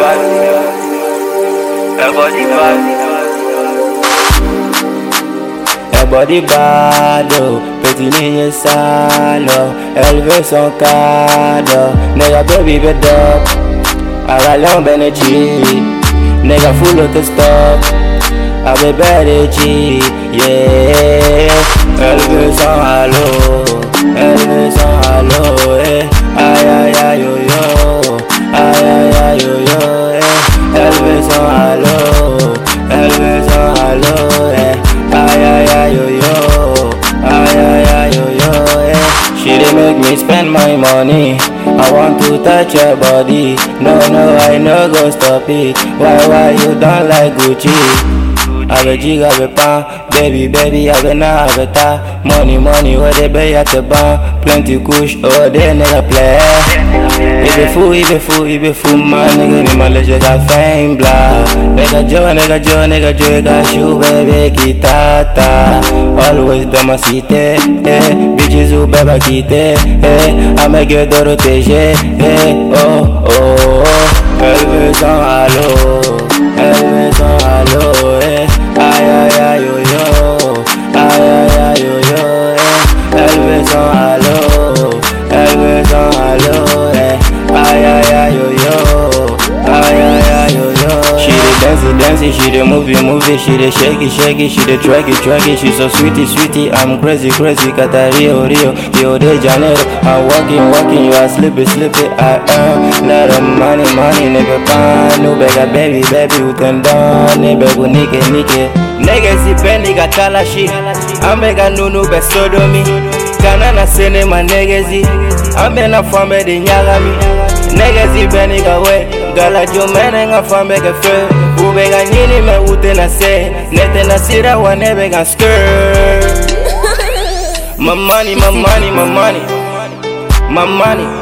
bad. Her body bad. Her body bad, oh Petit ligne sale, oh Elle veut son cadeau Nigga baby bed up Avalon Benechi Nigga full autostop Avec Benechi, yeah Elle veut son halo Elle veut son halo, eh Aïe aïe aïe yo yo Aïe aïe aïe yo yo, eh Elle veut son halo Elle veut son halo, eh Aïe aïe aïe yo yo Aïe aïe aïe yo yo eh. She dey make me spend my money I want to touch your body No no I no go stop it Why why you don't like Gucci Avec jig avec pan Baby baby avec na avec ta Money money where they pay at the bank Plenty kush oh they nigga play Il be fou, il be fou, il be fou man Nigga ni mal je got fame blah Nigga Joe, nigga Joe, nigga Joe got shoe baby kitata Always dans ma cité eh. Bitches ou bébé quitté eh. I make your Dorothée eh. Oh oh oh Elle veut son halo Elle veut son halo eh. Aïe aïe aïe yo yo Aïe aïe aïe yo yo eh. Elle veut son halo Elle veut son halo eh. Aïe aïe aïe yo yo Aïe aïe aïe yo yo She the dancey dancey, she the movie movie She the shaky shaky, she the tracky tracky She so sweetie sweetie, I'm crazy crazy Cata Rio Rio, Rio de Janeiro I'm walking walking, you are sleepy sleepy I earn lot of money money Nigga pan, no bega baby baby Utenda, nigga go nike nike Nigga sipendi katala shit Amega nunu be sodomi Kana na sene ma negezi Ambe na fambe de nyagami Negezi beni gawe Gala jumene nga fambe ke fe Ube ga nyini me ute na se Nete na sira wa nebe ga skirt My money, my money, my money My money